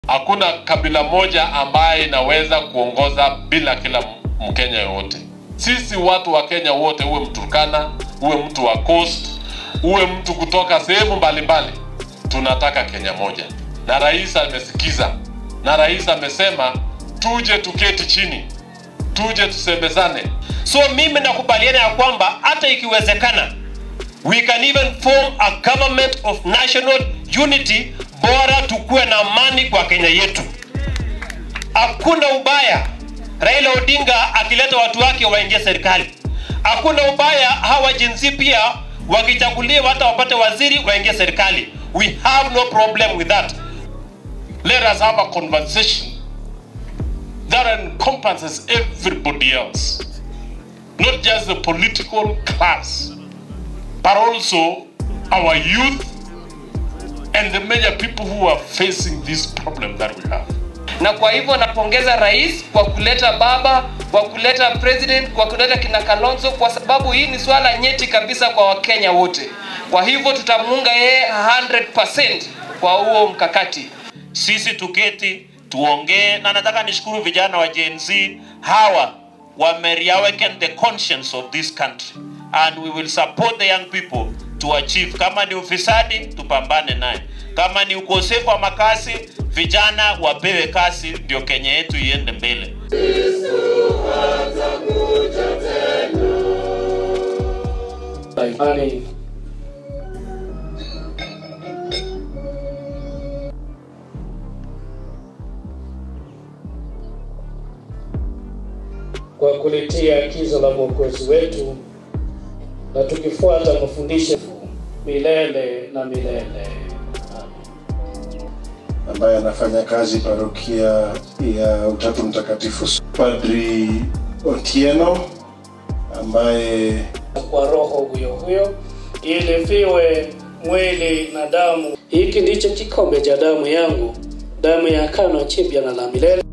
Hakuna kabila moja ambaye inaweza kuongoza bila kila Mkenya yoyote. Sisi watu wa Kenya wote, uwe Mturkana, uwe mtu wa Coast, uwe mtu kutoka sehemu mbalimbali, tunataka Kenya moja, na rais amesikiza, na rais amesema tuje tuketi chini, tuje tusemezane. So mimi nakubaliana ya kwamba hata ikiwezekana we can even form a government of national unity, bora tukuwe na amani kwa Kenya yetu. Hakuna ubaya Raila Odinga akileta watu wake waingie serikali. Hakuna ubaya hawa jinsi pia wakichaguliwa hata wapate waziri waingie serikali. We have no problem with that. Let us have a conversation that encompasses everybody else, not just the political class, but also our youth and the major people who are facing this problem that we have. na kwa hivyo napongeza rais kwa kuleta baba kwa kuleta president kwa kuleta kina kalonzo kwa sababu hii ni swala nyeti kabisa kwa wakenya wote kwa hivyo tutamuunga yeye 100% kwa huo mkakati Sisi tuketi tuongee, na nataka nishukuru vijana wa Gen Z hawa wame reawaken the conscience of this country and we will support the young people to achieve. Kama ni ufisadi tupambane naye, kama ni ukosefu wa makazi vijana wapewe kazi, ndio Kenya yetu iende mbele. imani kwa kulitia agizo la Mwokozi wetu na tukifuata mafundisho milele na milele. ambaye anafanya kazi parokia ya Utatu Mtakatifu, Padri Otieno ambaye Kwa roho huyo huyo ili viwe mwili na damu. Hiki ndicho kikombe cha damu yangu, damu ya agano jipya na la milele.